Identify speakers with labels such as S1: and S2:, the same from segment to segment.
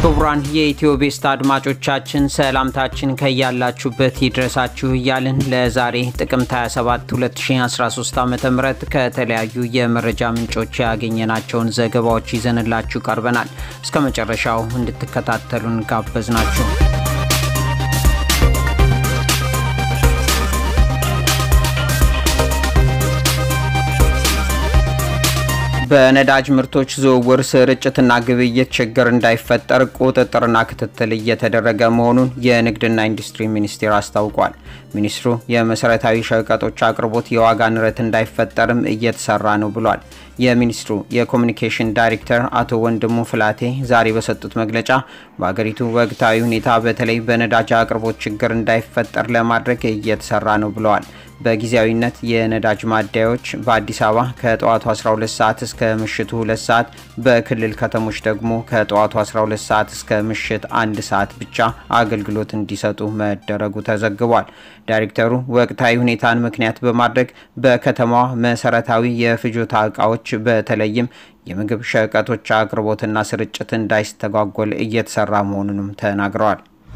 S1: ክቡራን የኢትዮ ቤስት አድማጮቻችን ሰላምታችን ከያላችሁበት ይድረሳችሁ እያልን ለዛሬ ጥቅምት 27 2013 ዓ ም ከተለያዩ የመረጃ ምንጮች ያገኘናቸውን ዘገባዎች ይዘንላችሁ ቀርበናል። እስከ መጨረሻው እንድትከታተሉን ጋበዝ ናችሁ። በነዳጅ ምርቶች ዝውውር ስርጭትና ግብይት ችግር እንዳይፈጠር ቁጥጥርና ክትትል እየተደረገ መሆኑን የንግድና ኢንዱስትሪ ሚኒስቴር አስታውቋል። ሚኒስትሩ የመሰረታዊ ሸቀጦች አቅርቦት የዋጋ ንረት እንዳይፈጠርም እየተሰራ ነው ብሏል። የሚኒስትሩ የኮሚኒኬሽን ዳይሬክተር አቶ ወንድሙ ፍላቴ ዛሬ በሰጡት መግለጫ በሀገሪቱ ወቅታዊ ሁኔታ በተለይ በነዳጅ አቅርቦት ችግር እንዳይፈጠር ለማድረግ እየተሰራ ነው ብለዋል። በጊዜያዊነት የነዳጅ ማደያዎች በአዲስ አበባ ከጠዋቱ 12 ሰዓት እስከ ምሽቱ 2 ሰዓት፣ በክልል ከተሞች ደግሞ ከጠዋቱ 12 ሰዓት እስከ ምሽት አንድ ሰዓት ብቻ አገልግሎት እንዲሰጡ መደረጉ ተዘግቧል። ዳይሬክተሩ ወቅታዊ ሁኔታን ምክንያት በማድረግ በከተማዋ መሰረታዊ የፍጆታ እቃዎች በተለይም የምግብ ሸቀጦች አቅርቦትና ስርጭት እንዳይስተጓጎል እየተሰራ መሆኑንም ተናግረዋል።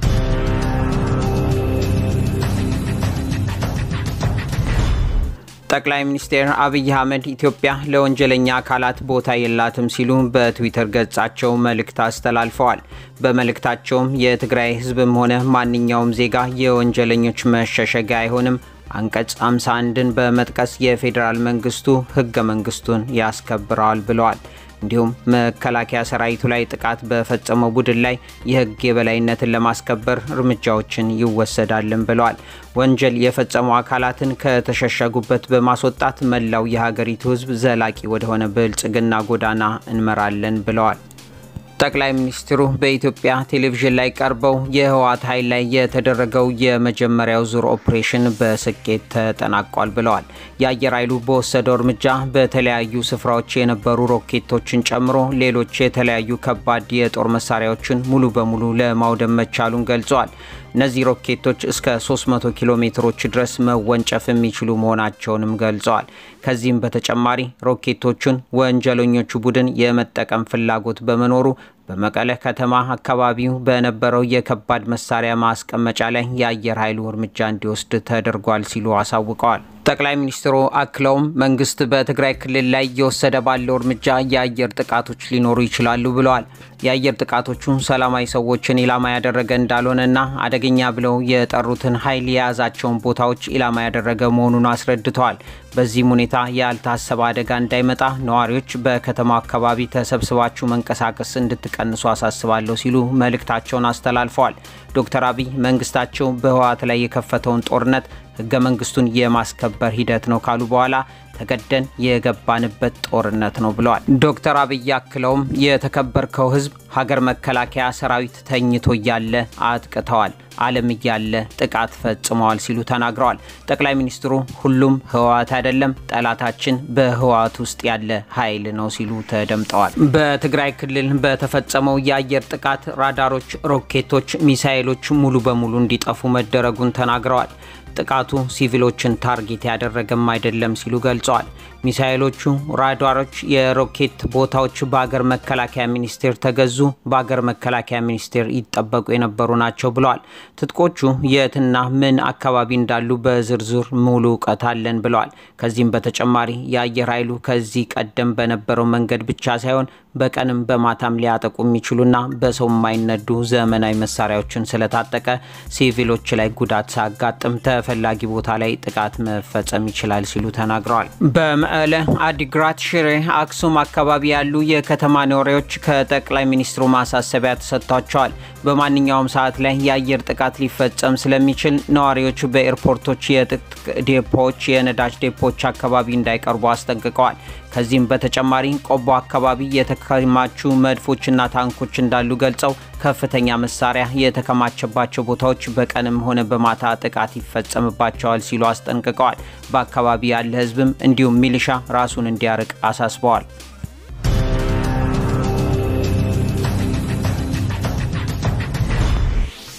S1: ጠቅላይ ሚኒስትር አብይ አህመድ ኢትዮጵያ ለወንጀለኛ አካላት ቦታ የላትም ሲሉ በትዊተር ገጻቸው መልእክት አስተላልፈዋል። በመልእክታቸውም የትግራይ ሕዝብም ሆነ ማንኛውም ዜጋ የወንጀለኞች መሸሸጊያ አይሆንም፣ አንቀጽ 51ን በመጥቀስ የፌዴራል መንግስቱ ህገ መንግስቱን ያስከብረዋል ብለዋል። እንዲሁም መከላከያ ሰራዊቱ ላይ ጥቃት በፈጸመው ቡድን ላይ የህግ የበላይነትን ለማስከበር እርምጃዎችን ይወሰዳልን ብለዋል። ወንጀል የፈጸሙ አካላትን ከተሸሸጉበት በማስወጣት መላው የሀገሪቱ ህዝብ ዘላቂ ወደሆነ ብልጽግና ጎዳና እንመራለን ብለዋል። ጠቅላይ ሚኒስትሩ በኢትዮጵያ ቴሌቪዥን ላይ ቀርበው የህወሓት ኃይል ላይ የተደረገው የመጀመሪያው ዙር ኦፕሬሽን በስኬት ተጠናቋል ብለዋል። የአየር ኃይሉ በወሰደው እርምጃ በተለያዩ ስፍራዎች የነበሩ ሮኬቶችን ጨምሮ ሌሎች የተለያዩ ከባድ የጦር መሳሪያዎችን ሙሉ በሙሉ ለማውደም መቻሉን ገልጸዋል። እነዚህ ሮኬቶች እስከ 300 ኪሎ ሜትሮች ድረስ መወንጨፍ የሚችሉ መሆናቸውንም ገልጸዋል። ከዚህም በተጨማሪ ሮኬቶቹን ወንጀለኞቹ ቡድን የመጠቀም ፍላጎት በመኖሩ በመቀለ ከተማ አካባቢው በነበረው የከባድ መሳሪያ ማስቀመጫ ላይ የአየር ኃይሉ እርምጃ እንዲወስድ ተደርጓል ሲሉ አሳውቀዋል። ጠቅላይ ሚኒስትሩ አክለውም መንግስት በትግራይ ክልል ላይ እየወሰደ ባለው እርምጃ የአየር ጥቃቶች ሊኖሩ ይችላሉ ብለዋል። የአየር ጥቃቶቹ ሰላማዊ ሰዎችን ኢላማ ያደረገ እንዳልሆነና አደገኛ ብለው የጠሩትን ኃይል የያዛቸውን ቦታዎች ኢላማ ያደረገ መሆኑን አስረድተዋል። በዚህም ሁኔታ ያልታሰበ አደጋ እንዳይመጣ ነዋሪዎች በከተማው አካባቢ ተሰብስባችሁ መንቀሳቀስ እንድትቀንሱ አሳስባለሁ ሲሉ መልእክታቸውን አስተላልፈዋል። ዶክተር አብይ መንግስታቸው በህወሓት ላይ የከፈተውን ጦርነት ህገ መንግስቱን የማስከበር ሂደት ነው ካሉ በኋላ ተገደን የገባንበት ጦርነት ነው ብለዋል። ዶክተር አብይ አክለውም የተከበርከው ህዝብ ሀገር መከላከያ ሰራዊት ተኝቶ እያለ አጥቅተዋል፣ ዓለም እያለ ጥቃት ፈጽመዋል ሲሉ ተናግረዋል። ጠቅላይ ሚኒስትሩ ሁሉም ህወሓት አይደለም፣ ጠላታችን በህወሓት ውስጥ ያለ ኃይል ነው ሲሉ ተደምጠዋል። በትግራይ ክልል በተፈጸመው የአየር ጥቃት ራዳሮች፣ ሮኬቶች፣ ሚሳይሎች ሙሉ በሙሉ እንዲጠፉ መደረጉን ተናግረዋል። ጥቃቱ ሲቪሎችን ታርጌት ያደረገም አይደለም ሲሉ ገልጸዋል። ሚሳይሎቹ፣ ራዳሮች፣ የሮኬት ቦታዎች በሀገር መከላከያ ሚኒስቴር ተገዙ፣ በሀገር መከላከያ ሚኒስቴር ይጠበቁ የነበሩ ናቸው ብለዋል። ትጥቆቹ የትና ምን አካባቢ እንዳሉ በዝርዝር ሙሉ እውቀት አለን ብለዋል። ከዚህም በተጨማሪ የአየር ኃይሉ ከዚህ ቀደም በነበረው መንገድ ብቻ ሳይሆን በቀንም በማታም ሊያጠቁ የሚችሉና በሰው የማይነዱ ዘመናዊ መሳሪያዎችን ስለታጠቀ ሲቪሎች ላይ ጉዳት ሳያጋጥም ተፈላጊ ቦታ ላይ ጥቃት መፈጸም ይችላል ሲሉ ተናግረዋል። በመቀለ፣ አዲግራት፣ ሽሬ፣ አክሱም አካባቢ ያሉ የከተማ ነዋሪዎች ከጠቅላይ ሚኒስትሩ ማሳሰቢያ ተሰጥቷቸዋል። በማንኛውም ሰዓት ላይ የአየር ጥቃት ሊፈጸም ስለሚችል ነዋሪዎች በኤርፖርቶች፣ የጥጥቅ ዴፖዎች፣ የነዳጅ ዴፖዎች አካባቢ እንዳይቀርቡ አስጠንቅቀዋል። ከዚህም በተጨማሪ ቆቦ አካባቢ የተከማቹ መድፎችና ታንኮች እንዳሉ ገልጸው ከፍተኛ መሳሪያ የተከማቸባቸው ቦታዎች በቀንም ሆነ በማታ ጥቃት ይፈጸምባቸዋል ሲሉ አስጠንቅቀዋል። በአካባቢ ያለ ሕዝብም እንዲሁም ሚሊሻ ራሱን እንዲያርቅ አሳስበዋል።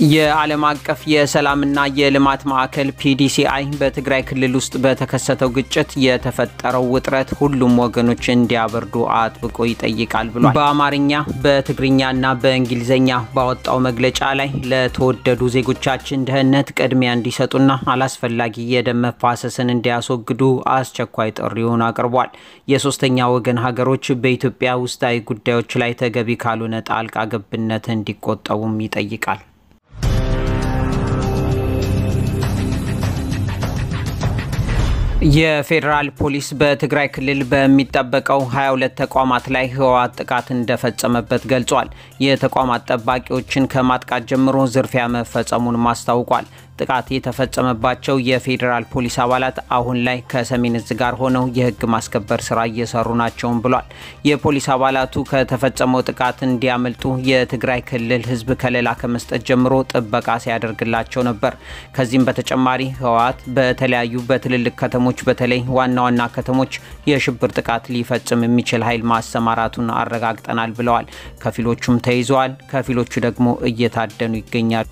S1: የዓለም አቀፍ የሰላምና የልማት ማዕከል ፒዲሲአይ በትግራይ ክልል ውስጥ በተከሰተው ግጭት የተፈጠረው ውጥረት ሁሉም ወገኖች እንዲያበርዱ አጥብቆ ይጠይቃል ብሏል። በአማርኛ በትግርኛና በእንግሊዝኛ ባወጣው መግለጫ ላይ ለተወደዱ ዜጎቻችን ደህንነት ቅድሚያ እንዲሰጡና አላስፈላጊ የደም መፋሰስን እንዲያስወግዱ አስቸኳይ ጥሪውን አቅርቧል። የሶስተኛ ወገን ሀገሮች በኢትዮጵያ ውስጣዊ ጉዳዮች ላይ ተገቢ ካልሆነ ጣልቃ ገብነት እንዲቆጠቡም ይጠይቃል። የፌዴራል ፖሊስ በትግራይ ክልል በሚጠበቀው 22 ተቋማት ላይ ህወሓት ጥቃት እንደፈጸመበት ገልጿል። የተቋማት ጠባቂዎችን ከማጥቃት ጀምሮ ዝርፊያ መፈጸሙን ማስታውቋል። ጥቃት የተፈጸመባቸው የፌዴራል ፖሊስ አባላት አሁን ላይ ከሰሜን እዝ ጋር ሆነው የህግ ማስከበር ስራ እየሰሩ ናቸውም ብሏል። የፖሊስ አባላቱ ከተፈጸመው ጥቃት እንዲያመልጡ የትግራይ ክልል ህዝብ ከለላ ከመስጠት ጀምሮ ጥበቃ ሲያደርግላቸው ነበር። ከዚህም በተጨማሪ ህወሓት በተለያዩ በትልልቅ ከተሞች በተለይ ዋና ዋና ከተሞች የሽብር ጥቃት ሊፈጽም የሚችል ኃይል ማሰማራቱን አረጋግጠናል ብለዋል። ከፊሎቹም ተይዘዋል፣ ከፊሎቹ ደግሞ እየታደኑ ይገኛሉ።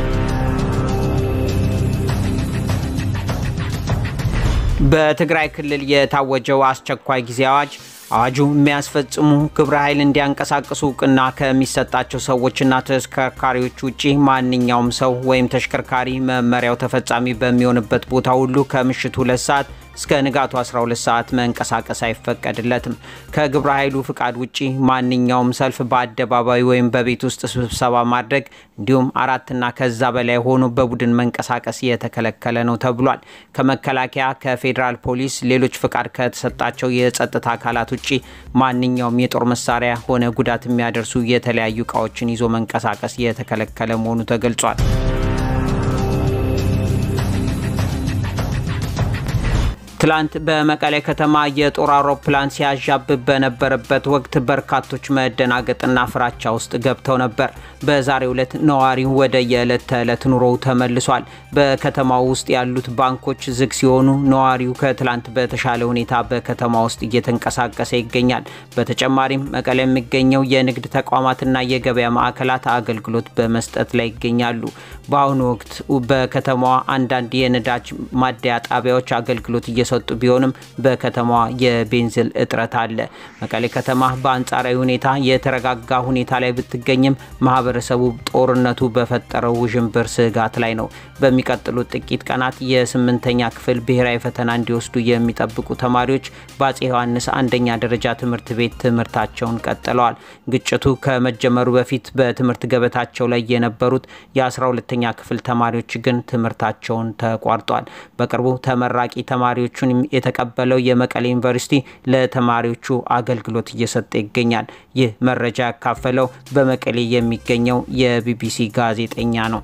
S1: በትግራይ ክልል የታወጀው አስቸኳይ ጊዜ አዋጅ አዋጁ የሚያስፈጽሙ ግብረ ኃይል እንዲያንቀሳቅሱ እውቅና ከሚሰጣቸው ሰዎችና ተሽከርካሪዎች ውጪ ማንኛውም ሰው ወይም ተሽከርካሪ መመሪያው ተፈጻሚ በሚሆንበት ቦታ ሁሉ ከምሽቱ ሁለት ሰዓት እስከ ንጋቱ 12 ሰዓት መንቀሳቀስ አይፈቀድለትም። ከግብረ ኃይሉ ፍቃድ ውጪ ማንኛውም ሰልፍ በአደባባይ ወይም በቤት ውስጥ ስብሰባ ማድረግ እንዲሁም አራትና ከዛ በላይ ሆኖ በቡድን መንቀሳቀስ የተከለከለ ነው ተብሏል። ከመከላከያ፣ ከፌዴራል ፖሊስ፣ ሌሎች ፍቃድ ከተሰጣቸው የጸጥታ አካላት ውጪ ማንኛውም የጦር መሳሪያ ሆነ ጉዳት የሚያደርሱ የተለያዩ እቃዎችን ይዞ መንቀሳቀስ የተከለከለ መሆኑ ተገልጿል። ትላንት በመቀሌ ከተማ የጦር አውሮፕላን ሲያዣብብ በነበረበት ወቅት በርካቶች መደናገጥና ፍራቻ ውስጥ ገብተው ነበር። በዛሬው ዕለት ነዋሪው ወደ የዕለት ተዕለት ኑሮው ተመልሷል። በከተማው ውስጥ ያሉት ባንኮች ዝግ ሲሆኑ ነዋሪው ከትላንት በተሻለ ሁኔታ በከተማ ውስጥ እየተንቀሳቀሰ ይገኛል። በተጨማሪም መቀሌ የሚገኘው የንግድ ተቋማትና የገበያ ማዕከላት አገልግሎት በመስጠት ላይ ይገኛሉ። በአሁኑ ወቅት በከተማዋ አንዳንድ የነዳጅ ማደያ ጣቢያዎች አገልግሎት እየሰጡ ቢሆንም በከተማዋ የቤንዚን እጥረት አለ። መቀሌ ከተማ በአንጻራዊ ሁኔታ የተረጋጋ ሁኔታ ላይ ብትገኝም ማህበረሰቡ ጦርነቱ በፈጠረው ውዥንብር ስጋት ላይ ነው። በሚቀጥሉት ጥቂት ቀናት የስምንተኛ ክፍል ብሔራዊ ፈተና እንዲወስዱ የሚጠብቁ ተማሪዎች በአፄ ዮሐንስ አንደኛ ደረጃ ትምህርት ቤት ትምህርታቸውን ቀጥለዋል። ግጭቱ ከመጀመሩ በፊት በትምህርት ገበታቸው ላይ የነበሩት የ12ተኛ ክፍል ተማሪዎች ግን ትምህርታቸውን ተቋርጧል። በቅርቡ ተመራቂ ተማሪዎቹን የተቀበለው የመቀሌ ዩኒቨርሲቲ ለተማሪዎቹ አገልግሎት እየሰጠ ይገኛል። ይህ መረጃ ያካፈለው በመቀሌ የሚገኘው የቢቢሲ ጋዜጠኛ ነው።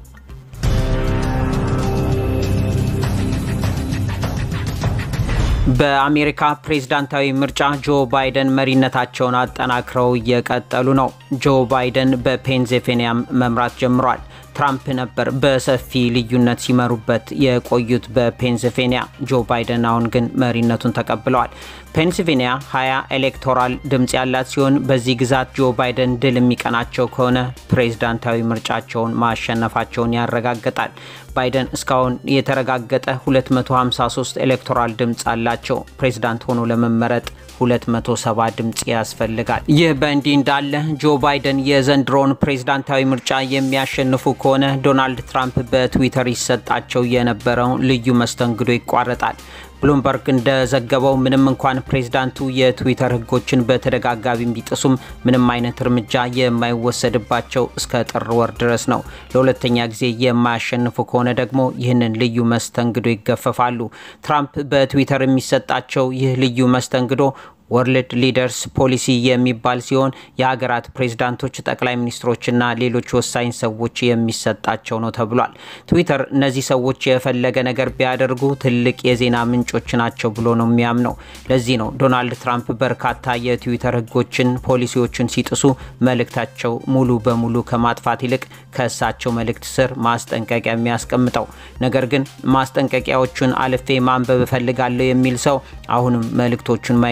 S1: በአሜሪካ ፕሬዝዳንታዊ ምርጫ ጆ ባይደን መሪነታቸውን አጠናክረው እየቀጠሉ ነው። ጆ ባይደን በፔንሲልቬኒያ መምራት ጀምሯል። ትራምፕ ነበር በሰፊ ልዩነት ሲመሩበት የቆዩት በፔንሲልቬኒያ። ጆ ባይደን አሁን ግን መሪነቱን ተቀብለዋል። ፔንሲልቬኒያ 20 ኤሌክቶራል ድምፅ ያላት ሲሆን በዚህ ግዛት ጆ ባይደን ድል የሚቀናቸው ከሆነ ፕሬዝዳንታዊ ምርጫቸውን ማሸነፋቸውን ያረጋግጣል። ባይደን እስካሁን የተረጋገጠ 253 ኤሌክቶራል ድምፅ አላቸው። ፕሬዝዳንት ሆኖ ለመመረጥ 270 ድምፅ ያስፈልጋል። ይህ በእንዲህ እንዳለ ጆ ባይደን የዘንድሮውን ፕሬዝዳንታዊ ምርጫ የሚያሸንፉ ከሆነ ዶናልድ ትራምፕ በትዊተር ይሰጣቸው የነበረው ልዩ መስተንግዶ ይቋረጣል። ብሉምበርግ እንደዘገበው ምንም እንኳን ፕሬዝዳንቱ የትዊተር ሕጎችን በተደጋጋሚ ቢጥሱም ምንም አይነት እርምጃ የማይወሰድባቸው እስከ ጥር ወር ድረስ ነው። ለሁለተኛ ጊዜ የማያሸንፉ ከሆነ ደግሞ ይህንን ልዩ መስተንግዶ ይገፈፋሉ። ትራምፕ በትዊተር የሚሰጣቸው ይህ ልዩ መስተንግዶ ወርልድ ሊደርስ ፖሊሲ የሚባል ሲሆን የሀገራት ፕሬዝዳንቶች፣ ጠቅላይ ሚኒስትሮችና ሌሎች ወሳኝ ሰዎች የሚሰጣቸው ነው ተብሏል። ትዊተር እነዚህ ሰዎች የፈለገ ነገር ቢያደርጉ ትልቅ የዜና ምንጮች ናቸው ብሎ ነው የሚያምነው። ለዚህ ነው ዶናልድ ትራምፕ በርካታ የትዊተር ህጎችን፣ ፖሊሲዎችን ሲጥሱ መልእክታቸው ሙሉ በሙሉ ከማጥፋት ይልቅ ከእሳቸው መልእክት ስር ማስጠንቀቂያ የሚያስቀምጠው። ነገር ግን ማስጠንቀቂያዎቹን አልፌ ማንበብ እፈልጋለሁ የሚል ሰው አሁንም መልእክቶቹን ማየት ይችላል።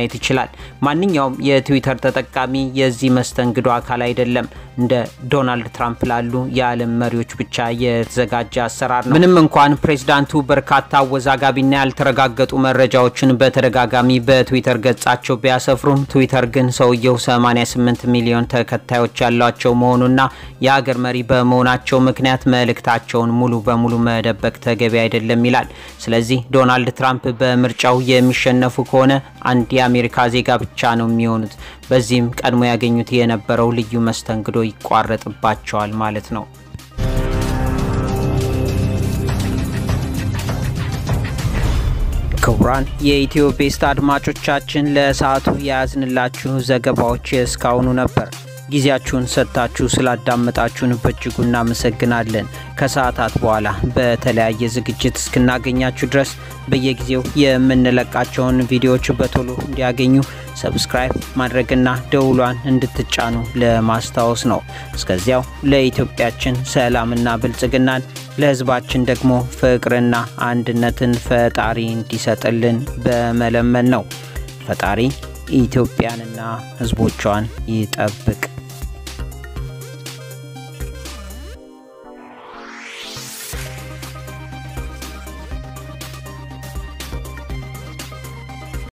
S1: ይላል። ማንኛውም የትዊተር ተጠቃሚ የዚህ መስተንግዶ አካል አይደለም። እንደ ዶናልድ ትራምፕ ላሉ የዓለም መሪዎች ብቻ የተዘጋጀ አሰራር ነው። ምንም እንኳን ፕሬዚዳንቱ በርካታ አወዛጋቢና ያልተረጋገጡ መረጃዎችን በተደጋጋሚ በትዊተር ገጻቸው ቢያሰፍሩም ትዊተር ግን ሰውየው 88 ሚሊዮን ተከታዮች ያሏቸው መሆኑና የሀገር መሪ በመሆናቸው ምክንያት መልእክታቸውን ሙሉ በሙሉ መደበቅ ተገቢ አይደለም ይላል። ስለዚህ ዶናልድ ትራምፕ በምርጫው የሚሸነፉ ከሆነ አንድ የአሜሪካ ዜጋ ብቻ ነው የሚሆኑት። በዚህም ቀድሞ ያገኙት የነበረው ልዩ መስተንግዶ ይቋረጥባቸዋል ማለት ነው። ክቡራን የኢትዮ ቤስት አድማጮቻችን ለሰዓቱ የያዝንላችሁ ዘገባዎች እስካሁኑ ነበር። ጊዜያችሁን ሰጥታችሁ ስላዳመጣችሁን በእጅጉ እናመሰግናለን። ከሰዓታት በኋላ በተለያየ ዝግጅት እስክናገኛችሁ ድረስ በየጊዜው የምንለቃቸውን ቪዲዮዎች በቶሎ እንዲያገኙ ሰብስክራይብ ማድረግና ደውሏን እንድትጫኑ ለማስታወስ ነው። እስከዚያው ለኢትዮጵያችን ሰላምና ብልጽግናን ለሕዝባችን ደግሞ ፍቅርና አንድነትን ፈጣሪ እንዲሰጥልን በመለመን ነው። ፈጣሪ ኢትዮጵያንና ሕዝቦቿን ይጠብቅ።